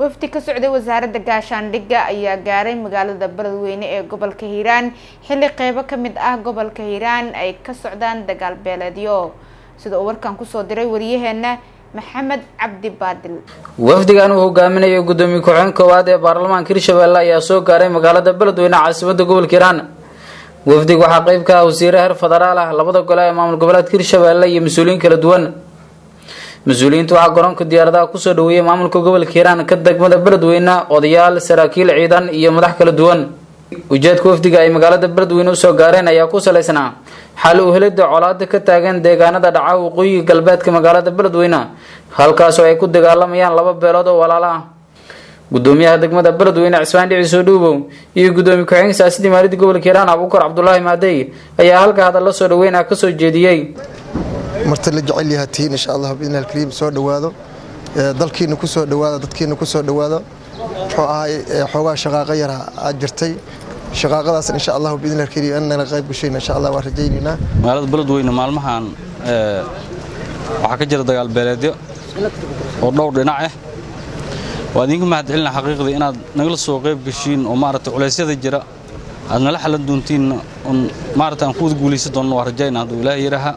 wafdi ka socday wasaaradda gaashaandhigga ayaa gaaray magaalada beledweyne ee gobolka hiiraan xilli qeybo ka mid ah gobolka hiiraan ay ka socdaan dagaal beeleedyo sida uu warkan kusoo diray wariyaheena maxamed cabdi baadil wafdigan uu hogaaminayo gudoomiye ku-xigeen koowaad ee baarlamaanka hirshabelle ayaa soo gaaray magaalada beledweyne caasimada gobolka hiiraan wafdiga waxaa qeyb ka ah wasiire heer federaal ah labada gole ee maamul goboleedka hirshabelle iyo mas-uuliyiin kala duwan mas-uuliyiinta waxaa garoonka diyaaradaha kusoo dhaweeyay maamulka gobolka hiiraan ka degmada beledweyne odayaal saraakiil ciidan iyo madax kala duwan ujeedka wafdiga ay magaalada beledweyne usoo gaareen ayaa ku salaysnaa xal u helida colaada ka taagan deegaanada dhaca waqooyiga galbeedka magaalada beledweyne halkaasoo ay ku dagaalamayaan laba beelood oo walaalo ah gudoomiyaha degmada beledweyne cismaan dhici soo dhuubow iyo gudoomiye ku-xigeen siyaasadii maalida gobolka hiiraan abuukar cabdulaahi maadey ayaa halka hadalla soo dhaweyn ah kasoo jeediyey marti la jecel yaha tihiin insha allah biidni alkariim soo dhowaado dalkiina ku soo dhowaado dadkiina ku soo dhowaado muxuu ahay xoogaa shaqaaqo yara aad jirtay shaqaaqadaas insha allah biidni alkariim annana qayb gashayna insha allah waan rajaynaynaa magaalada beledweyne maalmahan waxaa ka jira dagaal beeleedyo oo dhowr dhinac ah waa idinka mahad celina xaqiiqdii inaad nagala soo qayb gashiin oo maaragtay culeysyada jira aad nala xalan doontiin on maaragtay aan ku wada guulaysan doonno waa rajayna hadduu ilaahay yaraha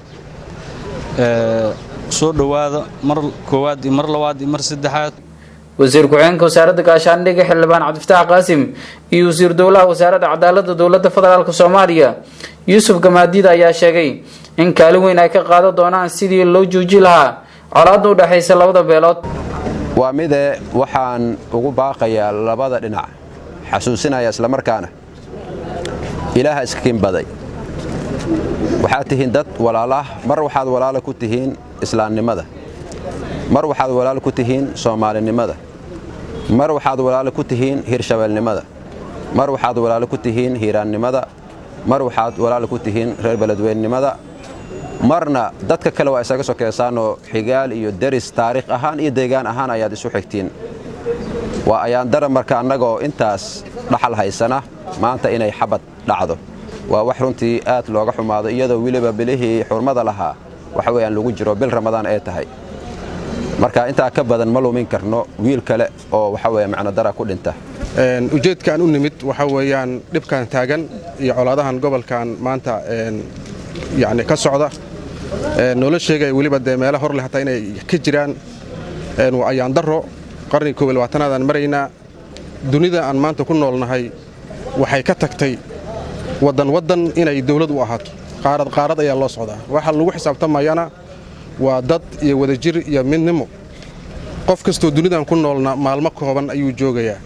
soo dhowaada mar koowaad iyo mar labaad iyo mar saddexaad wasiir ku-xigeenka wasaaradda gaashaandhigga xildhibaan cabdifataax qaasim iyo wasiir dowlaha wasaaradda cadaaladda dowladda federaalk soomaaliya yuusuf gamaadiida ayaa sheegay in kaalin weyn ay ka qaadan doonaan sidii loo jooji lahaa colaadda u dhexaysa labada beelood waa mide waxaan ugu baaqayaa labada dhinac xasuusinaya islamarkaana ilaaha iskakinbaday waxaad tihiin dad walaalah mar waxaad walaalo ku tihiin islaamnimada mar waxaad walaalo ku tihiin soomaalinimada mar waxaad walaalo ku tihiin hirshabeelnimada mar waxaad walaalo ku tihiin hiiraannimada mar waxaad walaalo ku tihiin reer beledweynenimada marna dadka kale waa isaga sokeysaanoo xigaal iyo deris taariikh ahaan iyo deegaan ahaan ayaad isu xigtiin waa ayaandara marka annagoo intaas dhaxal haysana maanta inay xabad dhacdo waa wax runtii aad looga xumaado iyadoo weliba bilihii xurmada lahaa waxa weyaan lagu jiro bil ramadaan ee tahay marka intaa ka badan ma lumin karno wiil kale oo waxa weya macnodara ku dhinta ujeedkaan u nimid waxa weeyaan dhibkan taagan iyo colaadahan gobolkan maanta yani ka socda noola sheegaya weliba dee meelo hor leh hataa inay ka jiraan waa ayaandaro qarniga koob iyo labaatanaadaan maraynaa dunida aan maanta ku noolnahay waxay ka tagtay waddan waddan inay dawlad u ahaato qaarad qaarad ayaa loo socdaa waxa lagu xisaabtamayana waa dad iyo wadajir iyo midnimo qof kastoo dunidan ku noolna maalmo kooban ayuu joogayaa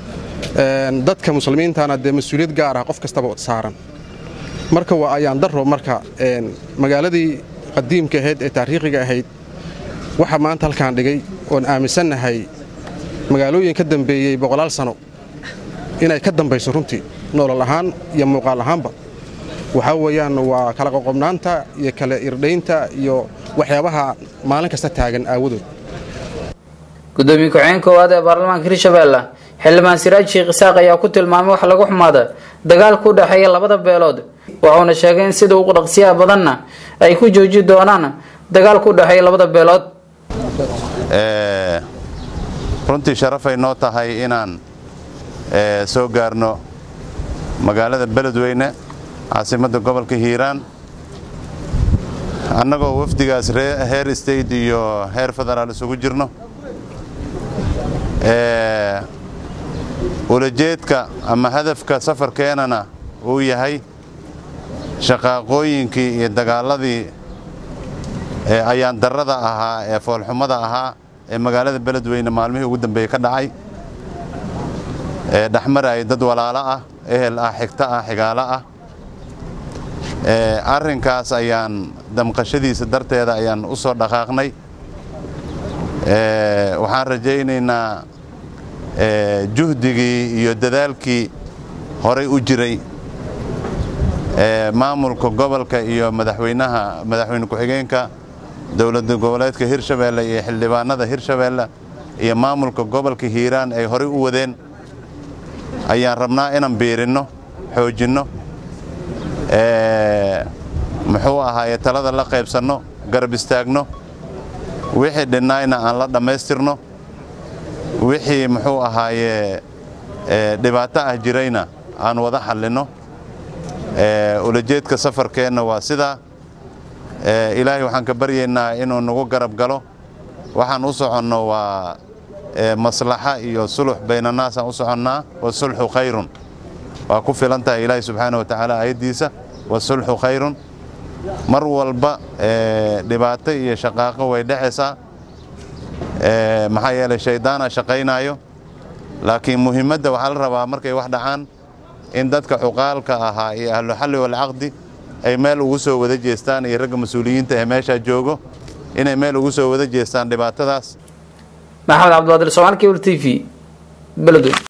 dadka muslimiintana dee mas-uuliyad gaar ah qof kastaba saaran marka waa ayaan daro marka magaaladii qadiimka ahayd ee taariikhiga ahayd waxa maanta halkaan dhigay oon aaminsannahay magaalooyin ka dambeeyey boqolaal sano inay ka dambayso runtii nolol ahaan iyo muuqaal ahaanba waxaa weeyaan waa kala qoqobnaanta iyo kala irdhaynta iyo waxyaabaha maalin kasta taagan aawadood gudoomiye ku-xigeen koowaad ee baarlamaanka hirshabelle xildhibaan siraaj sheekh isaaq ayaa ku tilmaamay wax lagu xumaada dagaalka u dhexeeya labada beelood wuxuuna sheegay in sida ugu dhaqsiyaha badanna ay ku jooji doonaan dagaalka u dhexeeya labada beelood runtii sharafay noo tahay inaan soo gaarno magaalada beledweyne caasimadda gobolka hiiraan annagoo wafdigaas heer state iyo heer federaal isugu jirno ulajeedka ama hadafka safarkeenana uu yahay shaqaaqooyinkii iyo dagaaladii ayaandarrada ahaa ee foolxumada ahaa ee magaalada beledweyne maalmihii ugu dambeeyey ka dhacay ee dhexmaraya dad walaalo ah ehel ah xigto ah xigaalo ah arrinkaas ayaan damqashadiisa darteeda ayaan u soo dhaqaaqnay waxaan rajaynaynaa juhdigii iyo dadaalkii horay u jiray maamulka gobolka iyo madaxweynaha madaxweyne ku-xigeenka dowlada goboleedka hirshabeelle iyo xildhibaanada hirshabeelle iyo maamulka gobolka hiiraan ay horay u wadeen ayaan rabnaa inaan biirinno xoojinno muxuu ahaaye talada la qaybsanno garab istaagno wixii dhinnaayna aan la dhammaystirno wixii muxuu ahaaye dhibaato ah jirayna aan wada xallinno ulajeedka safarkeenna waa sidaa ilaahay waxaan ka baryaynaa inuu nagu garab galo waxaan u soconno waa maslaxa iyo sulux baynannaasaan u soconnaa wasulxu khayrun waa ku filan tahay ilaahay subxaana wa tacaala aayaddiisa wasulxu khayrun mar walba dhibaato iyo shaqaaqo way dhexaysaa maxaa yeelay shayddaana shaqaynaayo laakiin muhiimadda waxaa la rabaa markay wax dhacaan in dadka cuqaalka ahaa iyo ahluxalli walcaqdi ay meel ugu soo wada jeestaan iyo ragga mas-uuliyiinta ee meeshaa joogo inay meel ugu soo wada jeestaan dhibaatadaas maxamed cabdiqaadir somaali kebl t v beledweyne